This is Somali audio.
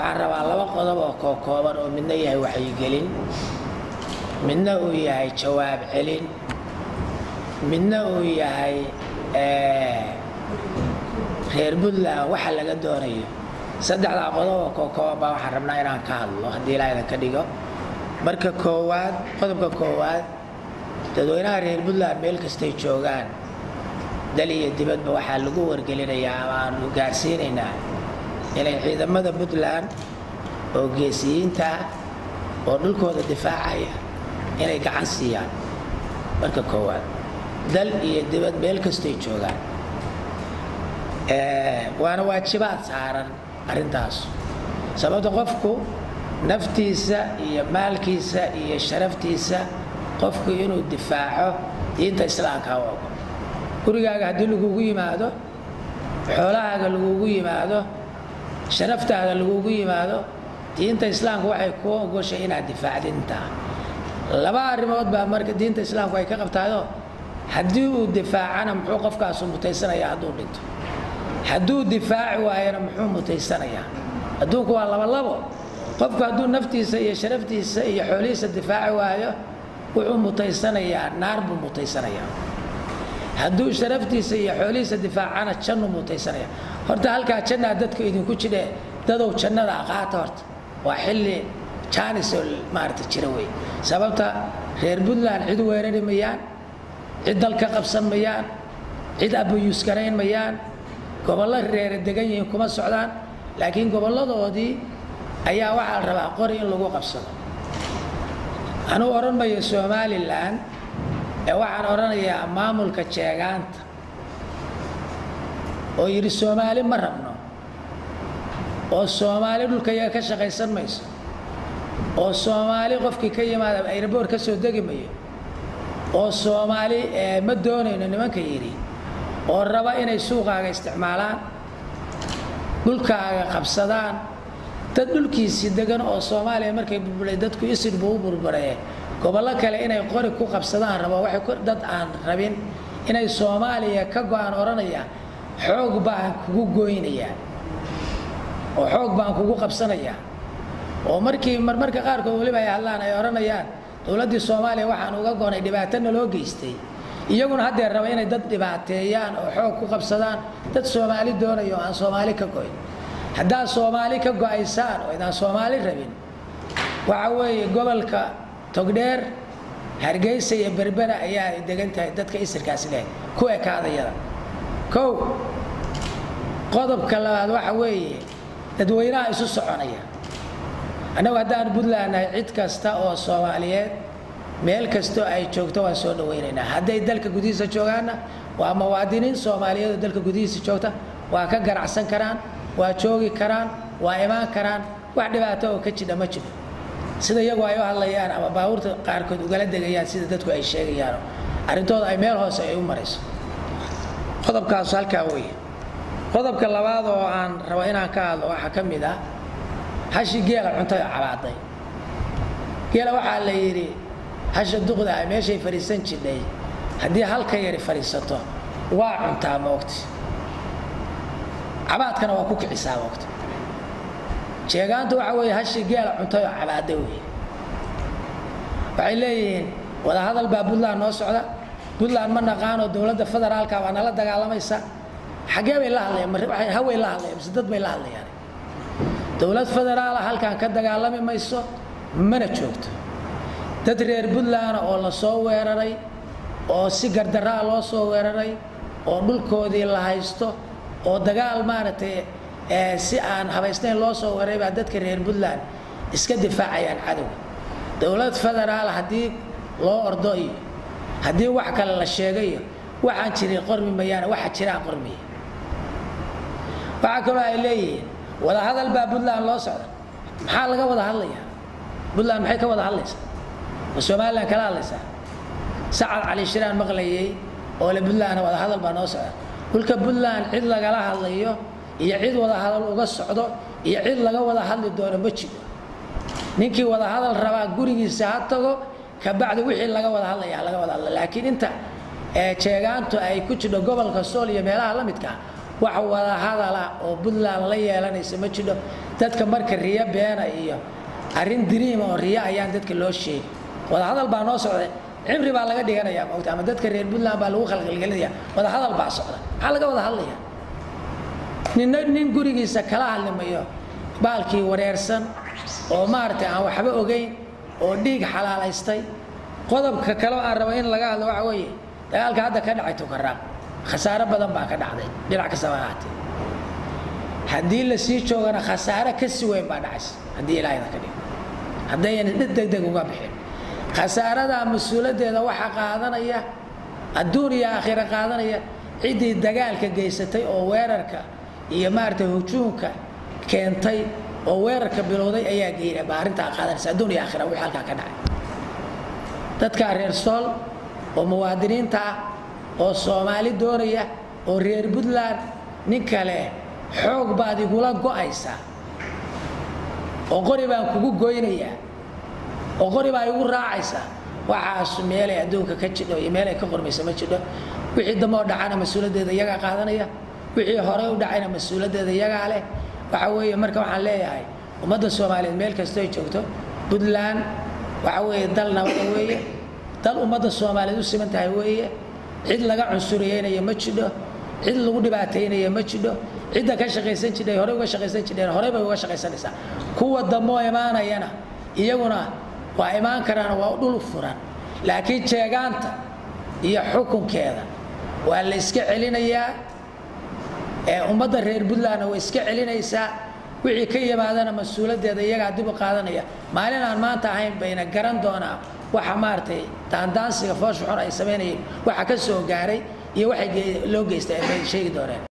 waxaan rabaa laba qodob oo kookooban oo midna yahay waxyigelin midna uu yahay jawaab celin midna uu yahay reer puntland waxa laga doonayo saddexdaa qodob oo kookooban baa waxaan rabnaa inaan ka hadlo haddii ilaa idinka dhigo marka koowaad qodobka koowaad dadweynaha reer puntland meel kastay joogaan dal iyo dibadba waxaa lagu wargelinayaa ama aanu gaarsiinaynaa inay ciidamada puntland oo geesiyiinta ah oo dhulkooda difaacaya inay gacan siiyaan marka koowaad dal iyo dibad meel kastay joogaan waana waajibaad saaran arrintaas sababta qofku naftiisa iyo maalkiisa iyo sharaftiisa qofku inuu difaaco diinta islaamka u ogo gurigaaga haddii lagugu yimaado xoolahaaga lagugu yimaado sharaftaada lagugu yimaado diinta islaamka waxay kuu ogoshay inaad difaacdid intaa laba arrimood baa marka diinta islaamku ay ka qabtaayoo haddii uu difaacana muxuu qofkaasu mutaysanayaa hadduu dhinto hadduu difaaci waayana muxuu mutaysanayaa adduunku waa labalabo qofku hadduu naftiisa iyo sharaftiisa iyo xoolihiisa difaaci waayo wuxuu mutaysanayaa naar buu mutaysanayaa hadduu sharaftiisa iyo xoolihiisa difaacana jannu mutaysanaya horta halkaa jannaa dadku idinku jidhe dadow jannada aqaata horta waa xilli jaanisoo maarata jira wey sababta reer puntland cid weerari mayaan cid dalka qabsan mayaan cid abayuuskarayn mayaan gobollo reere degan yihiin kuma socdaan laakiin gobolladoodii ayaa waxaa la rabaa qori in lagu qabsado anuu odhan mayo somalilan ee waxaan odhanayaa maamulka jeegaanta oo yidhi soomaali ma rabno oo soomaali dhulka iyaga ka shaqaysan mayso oo soomaali qofkii ka yimaada airboor ka soo degi mayo oo soomaali ma doonayno nimanka yidhi oo raba inay suuqaaga isticmaalaan dhulkaaga qabsadaan dad dhulkiisii degan oo soomaaliya markay burburay dadku isidhbu u burburee gobollo kale inay qori ku qabsadaan rabo waxay dad aan rabin inay soomaaliya ka go-aan odhanaya xoog baan kugu goynayaa oo xoog baan kugu qabsanayaa oo markii marmarka qaarkood weliba ay hadlaan ay odhanayaan dowladdii soomaaliya waxaan uga goonay dhibaatana loo geystay iyaguna haddee raba inay dad dhibaateeyaan oo xoog ku qabsadaan dad soomaali doonaya oo aan soomaali ka goyn haddaad soomaali ka go-aysaan oo idaan soomaali rabin waxa weeye gobolka togdheer hargeysa iyo berbera ayaa ay degan tahay dadka isirkaasi leh ku ekaadayada kow qodobka labaad waxa weeye dadweynaha isu soconaya annagu haddaan puntland nahay cid kasta oo soomaaliyeed meel kastoo ay joogto waan soo dhawaynaynaa hadday dalka gudihiisa joogaanna waa muwaadiniin soomaaliyeed oo dalka gudihiisa joogta waa ka ganacsan karaan waa joogi karaan waa imaan karaan wax dhibaato oo ka jidha ma jiro sida iyagu ay u hadlayaan ama baabuurta qaarkood ugala degayaan sida dadku ay sheegayaano arrintooda ay meel hoose ay u marayso qodobkaasu halkaa weeye qodobka labaad oo aan rabo inaan ka hadlo waxaa ka mid ah hashi geela cuntay oo cabaaday geela waxaa la yidhi hasha duqda ah meeshay fadhiisan jidhay haddii halka yari fadhiisato waa cuntaa moogti cabaadkana waa ku kicisaa moogti jeegaantu waxa weeye hashi geela cuntay oo cabaada weeye waxay leeyihiin wadahadal baa puntland noo socda puntland ma naqaanoo dowladda federaalka baa nala dagaalamaysa xaggee bay la hadlayaan haway la hadlayaan mise dad bay la hadlayaan dowlad federaala halkan ka dagaalami mayso mana joogto dad reer puntland oo la soo weeraray oo si gardaraa loo soo weeraray oo dhulkoodii la haysto oo dagaal maaragtay si aan habaysnayn loo soo weeraray baa dadka reer puntland iska difaacayaan cadowga dowlad federaal haddii loo ordo iyo haddii wax kale la sheegayo waxaan jirin qormi mayaane waxa jiraan qormiya waxaa kaloo ay leeyihiin wadahadal baa puntland loo socda maxaa laga wada hadlayaa puntland maxay ka wada hadlaysaa ma somalilan kala hadlaysaa sacad cali shiraan maqlayay oo le puntlandna wadahadal baa noo socda dhulka puntland cid lagala hadlayo iyo cid wadahadal uga socdo iyo cid laga wada hadli doono ma jiro ninkii wadahadal rabaa gurigiisa ha tago kabacdi wixii laga wada hadlaya laga wada hadla laakiin inta jeegaantu ay ku jirto gobolka sool iyo meelaha la midka wax wada hadala oo puntland la yeelanaysa ma jidho dadka marka riyo beena iyo arrin diriima oo riyo ayaan dadka loo sheegi wadahadal baa noo socday cimri baa laga dhiganaya mogta ama dadka reer puntland baa lagu khalqalgelinaya wadahadal baa socda maxaa laga wada hadlaya ninna nin gurigiisa kala hadlimayo baalkii wareersan oo maaragtay aan waxba ogeyn oo dhiig xalaalaystay qodobka kale aan rabo in laga hadlo waxa weeye dagaalka hadda ka dhacay tukaraaq khasaare badan baa ka dhacday dhinac kastaba ahaatee haddii la sii joogana khasaare ka si weyn baa dhacaysa haddii ilaahayda ka dhigo haddayna dhid degdeg uga bixin khasaaradaa mas-uuladeeda waxaa qaadanaya adduun iyo aakhira qaadanaya ciddii dagaalka geysatay oo weerarka iyo maaragtay hujuumka keentay oo weerarka bilowday ayaa geeya baa arrintaa qaadanaysa adduun iyo aakhira wixii halkaa ka dhacay dadka reer sool oo muwaadiniinta ah oo soomaali doonaya oo reer puntland nin kale xoog baad igula go'aysaa oo qori baan kugu goynayaa oo qori baa igu raacaysaa waxaas meelay adduunka ka jidho iyo meelay ka qormaysa ma jidho wixii dambe oo dhacana mas-uuladeeda iyagaa qaadanaya wixii horey u dhacayna mas-uuladeeda iyagaa leh waxa weeye marka waxaan leeyahay ummadda soomaaliyeed meel kastoo ay joogto puntland waxa weeye dal nabada weeye dal ummadda soomaaliyeed u siman tahay weeye cid laga cunsuriyeynayo ma jidho cid lagu dhibaataynaya ma jidho cidda ka shaqaysan jidhay horey uga shaqaysan jidheen horey bay uga shaqaysanaysaa kuwa dambeoo imaanayana iyaguna waa imaan karaan waa dhul furan laakiin jeegaanta iyo xukunkeeda waa la iska celinayaa ee ummadda reer puntlandna way iska celinaysaa wixii ka yimaadana mas-uuladeeda iyagaa dib u qaadanaya maalin aan maanta ahayn bayna garan doonaa waxa maaragtay daandaansiga foosha xun ay samaynayeen waxa ka soo gaaray iyo waxay loo geystay ay bay sheegi dooneen